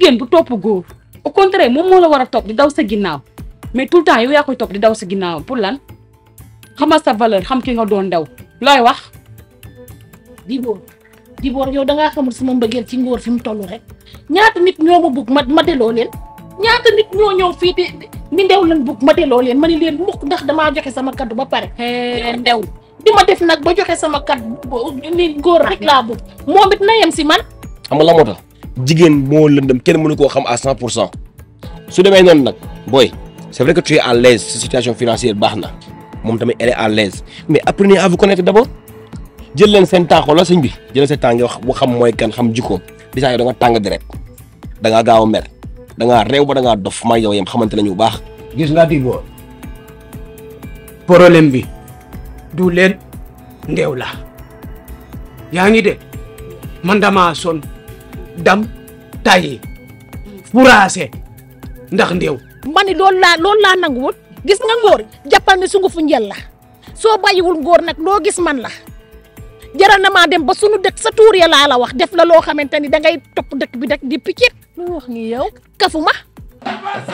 jigéen du topp góor au contraire moom moo la war a topp di daw sa ginnaaw mais tout le temps yow yaa koy topp di daw sa ginnaaw pour lan xamal sa valeur xam ki nga doon daw looy wax. Dibor Dibor yow da ngaa xamul sama mbëggeel ci ngóor fi mu toll rek ñaata nit ñoo ma bugg ma ma delloo leen ñaata nit ñoo ñëw fii di ni ndew lan bugg ma delloo leen ma ni leen mukk ndax damaa joxe sama kaddu ba pare. ndew di ma def nag ba joxe sama kaddu ni góor rek laa bugg moom it na yem si man. xam nga la moo tax jigéen moo lëndëm kenn mënu koo xam à 100 pour cent su demee noonu nag booy c'est vrai que tu es à l'aise sa situation financière baax na moom tamit elle est à l'aise mais apprenez à vous connaître d'abord jël leen seen temps xoolal sëñ bi jël seen temps nga wax bu xam mooy kan xam jikkoom di saa yow da nga tàng deret da ngaa gaaw a mer da ngaa réew ba da ngaa dof maa yow yem xamante nañu bu baax. gis nga Dibor problème bi du leen ndew la yaa ngi de man dama son dam tayi furaase ndax ndew ma ni loolu laa loolu laa nanguwul gis nga ngóor jàppal ni sungu fu njël la soo bàyyiwul ngóor nag loo gis man la jaral na maa dem ba sunu dëkk sa tuur ya laa la wax def la loo xamante ni dangay topp dëkk bi rek di piccit lu wax ni yow. kafu ma